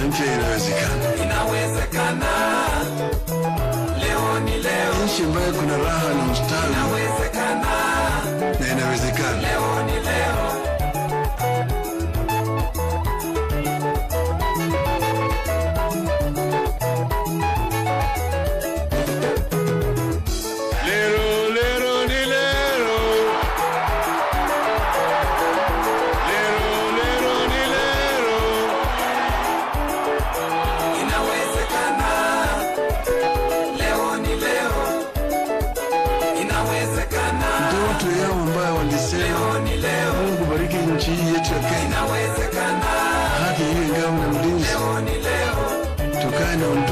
Kenya mpya inawezekana, inawezekana. Leo ni leo, nchi ambayo kuna raha na ustawi, inawezekana. na inawezekana. Leo ni leo, Lero, lero, ni lero. Lero, lero, ni lero. inawezekana. Leo ni leo, inawezekana. Ndio watu yao ambayo walisema Leo ni leo, Mungu bariki nchi hii yetu ya Kenya, inawezekana. haki iwe ngao na mlinzi, Leo ni leo, tukae na